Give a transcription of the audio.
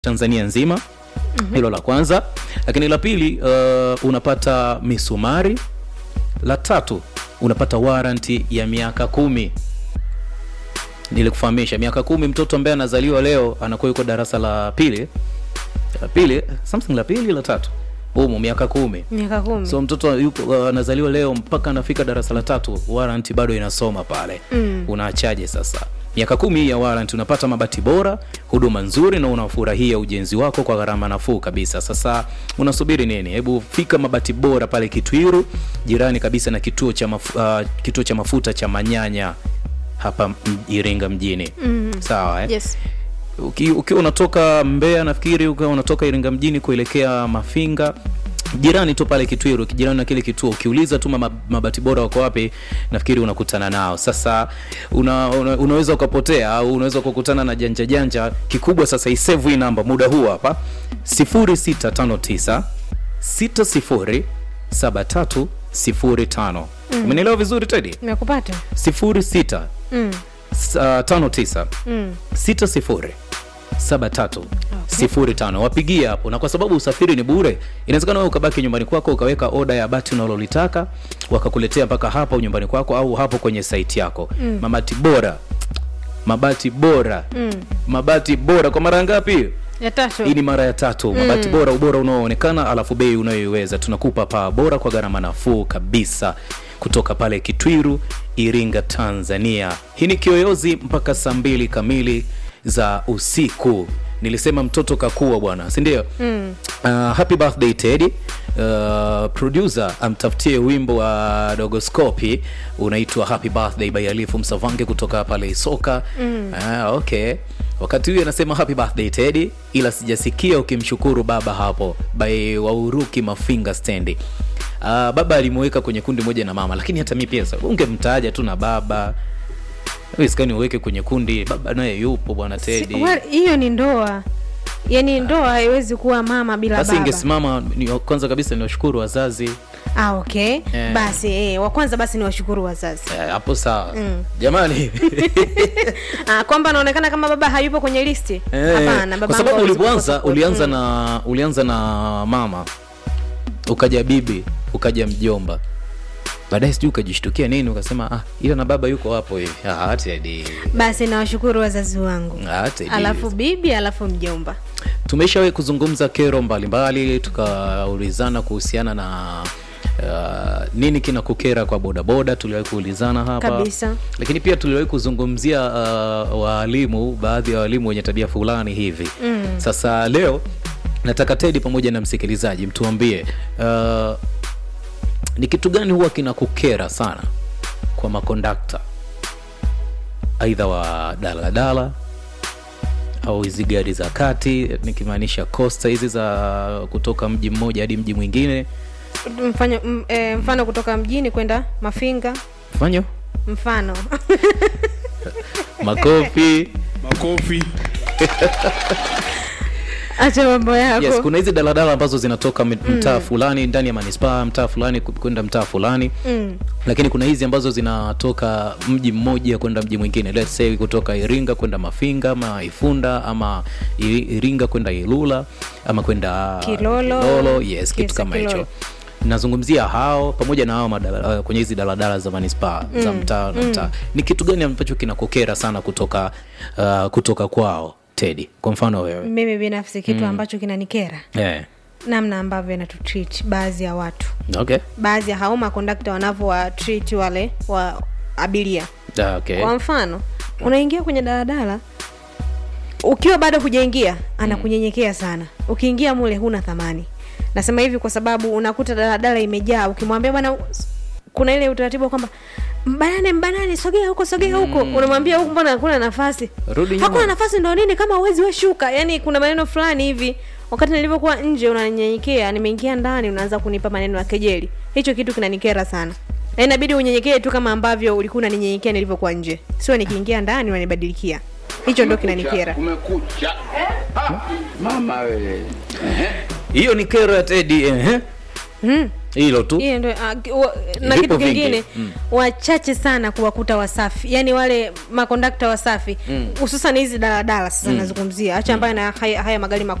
Tanzania nzima hilo la kwanza, lakini la pili uh, unapata misumari. La tatu unapata waranti ya miaka kumi. Nilikufahamisha miaka kumi, mtoto ambaye anazaliwa leo anakuwa yuko darasa la pili la pili something la pili la tatu humu miaka kumi. miaka kumi So mtoto yupo uh, anazaliwa leo mpaka anafika darasa la tatu, warranty bado inasoma pale. Mm. Unaachaje sasa? Miaka kumi hii ya warranty, unapata mabati bora, huduma nzuri, na unafurahia ujenzi wako kwa gharama nafuu kabisa. Sasa unasubiri nini? Hebu fika mabati bora pale Kitwiru, jirani kabisa na kituo cha mafu, uh, kituo cha mafuta cha Manyanya hapa m- Iringa mjini. Mm. Sawa eh? yes Uki- ukiwa unatoka Mbeya nafikiri ukiwa unatoka Iringa mjini kuelekea Mafinga jirani tu pale Kitwiru, jirani na kile kituo, ukiuliza tu mama- mabati bora wako wapi, nafikiri unakutana nao. Sasa una, una, unaweza ukapotea au unaweza kukutana na janja janja. Kikubwa sasa isave hii namba muda huu hapa 0659 60 7305. Umenielewa vizuri Teddy? nimekupata 06 mm. s- uh, 59 Mm. 60 73 05 wapigie hapo, na kwa sababu usafiri ni bure, inawezekana wewe ukabaki nyumbani kwako ukaweka oda ya bati unalolitaka wakakuletea mpaka hapo nyumbani kwako au hapo kwenye site yako. Mabati bora, mabati bora, Mm. mabati bora kwa mara ngapi? ya tatu Hii ni mara ya tatu. Mabati bora, ubora unaoonekana, alafu bei unayoiweza. Tunakupa paa bora kwa gharama nafuu kabisa kutoka pale Kitwiru, Iringa, Tanzania. Hii ni Kiyoyozi mpaka saa mbili kamili za usiku. Nilisema mtoto kakua bwana, si ndio? mm. Uh, happy birthday Teddy. Uh, producer amtafutie wimbo wa Dogoscopi unaitwa Happy Birthday by Alifu Msavange kutoka pale Isoka. Mm. Ah, okay. Wakati huyu anasema happy birthday Teddy, ila sijasikia ukimshukuru baba hapo by Wauruki Mafinga stendi. Uh, baba alimuweka kwenye kundi moja na mama, lakini hata mi pia sasa ungemtaja tu na baba. Wewe sikani uweke kwenye kundi, baba naye yupo bwana Teddy. Si- well, hiyo ni ndoa yaani ndoa haiwezi kuwa mama bila Basi baba ingesimama ni kwanza kabisa ni washukuru wazazi ah, okay Eh. basi eh, wa kwanza basi ni washukuru wazazi Eh, hapo sawa Mm. jamani ah, kwamba anaonekana kama baba hayupo kwenye listi Eh, hapana kwa baba sababu yangu hawezi ulipoanza kukosa ulianza mm. na ulianza na mama ukaja bibi ukaja mjomba baadaye sijui ukajishtukia nini ukasema ah, ila na baba yuko hapo hivi ah, Teddy. basi nawashukuru wazazi wangu Ah, Teddy. alafu bibi alafu mjomba tumeshawahi kuzungumza kero mbalimbali tukaulizana kuhusiana na uh, nini kinakukera kwa bodaboda tuliwahi kuulizana hapa Kabisa. lakini pia tuliwahi kuzungumzia uh, waalimu baadhi ya walimu wenye tabia fulani hivi Mm. sasa leo nataka tedi pamoja na msikilizaji mtuambie uh, ni kitu gani huwa kinakukera sana kwa makondakta aidha wa daladala au hizi gari za kati nikimaanisha costa hizi za kutoka mji mmoja hadi mji mwingine mfano, m, e, mfano kutoka mjini kwenda mafinga fanyo mfano makofi makofi acha mambo yako yes kuna hizi daladala ambazo zinatoka m- mtaa fulani ndani ya manispaa mtaa fulani ku- kwenda mtaa fulani mm. lakini kuna hizi ambazo zinatoka mji mmoja kwenda mji mwingine let's say kutoka iringa kwenda mafinga ama ifunda ama I- iringa kwenda ilula ama kwenda Kilolo. Kilolo. yes kitu Yes, kama hicho Kilolo. nazungumzia hao pamoja na hao madala, uh, kwenye hizi daladala za manispaa za mtaa na mtaa ni kitu gani ambacho kinakukera sana kutoka uh, kutoka kwao tedi kwa mfano wewe mimi binafsi kitu ambacho kinanikera yeah. namna ambavyo inatutreat baadhi ya watu okay. baadhi ya hao makondakta wanavyowatreat wale wa abiria Ah, okay. kwa mfano unaingia kwenye daladala ukiwa bado hujaingia anakunyenyekea sana ukiingia mule huna thamani nasema hivi kwa sababu unakuta daladala imejaa ukimwambia bwana kuna ile utaratibu wa kwamba mbanane mbanane sogea huko sogea huko unamwambia huku mbona hakuna nafasi Rudi nyuma. hakuna nafasi ndo nini kama uwezi weshuka yani kuna maneno fulani hivi wakati nilivyokuwa nje unanyenyekea nimeingia ndani unaanza kunipa maneno ya kejeli hicho kitu kinanikera sana na inabidi unyenyekee tu kama ambavyo ulikuwa unaninyenyekea nilivyokuwa nje sio nikiingia ndani unanibadilikia hicho ndo kinanikera kumekucha Ah, mama wewe Ehe. hiyo ni kero ya tedi eh? mm. hilo tu hiyo ndio ah, ki- wa- na Vipo kitu vingi. kingine Mm. wachache sana kuwakuta wasafi yani wale makondakta wasafi hususan hizi daladala sasa nazungumzia hacha ambayo na haya, haya magari